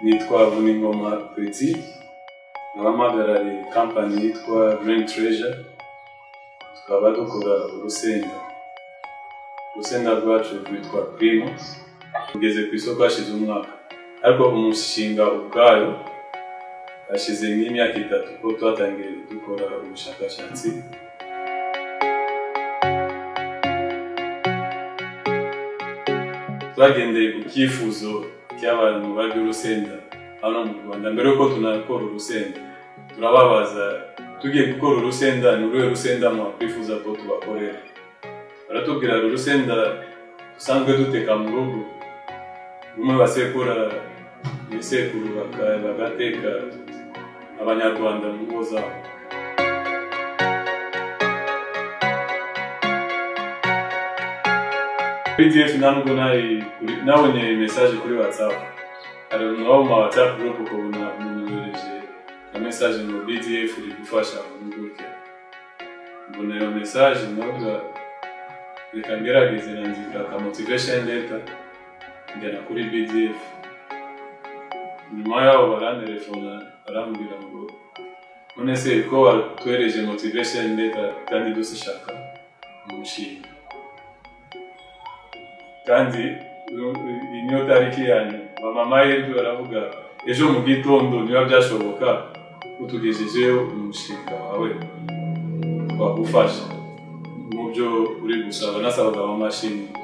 nitwa Vuningoma Petit nkabamagarariye kampani yitwa Green Treasure tukaba dukora urusenda urusenda rwacu rwitwa Primo rugeze ku isoko hashize umwaka ariko umushinga ubwayo hashize nk'imyaka itatu ko twatangiye dukora ubushakashatsi twagendeye ku cyifuzo cy'abantu barya urusenda hano mu rwanda mbere y'uko tunakora urusenda turababaza tugiye gukora urusenda ni uruhe rusenda mwakwifuza ko tubakorera baratubwira urusenda dusanzwe duteka mu rugo rumwe basekura ibisekuru bagateka abanyarwanda mu ngo zabo pdf ntabwo nari kuri- nabonye mesaje kuri whatsapp hari umuntu wo mu whatsapp group ukabona umuntu yohereje na mesaje ngo bdf iri gufasha impuguke mbona iyo mesaje ndavuga reka ngerageze nandika aka motivation letter njyana kuri bdf nyuma yaho barantelefona barambwira ngo none se ko watwereje motivation letter kandi dushaka umushinga kandi niyo tariki yanyu mama y'ejo baravuga ejo mu gitondo niba byashoboka utugejejeho umushinga wawe twagufasha mu byo uri gusaba nasabaga mama ashimwe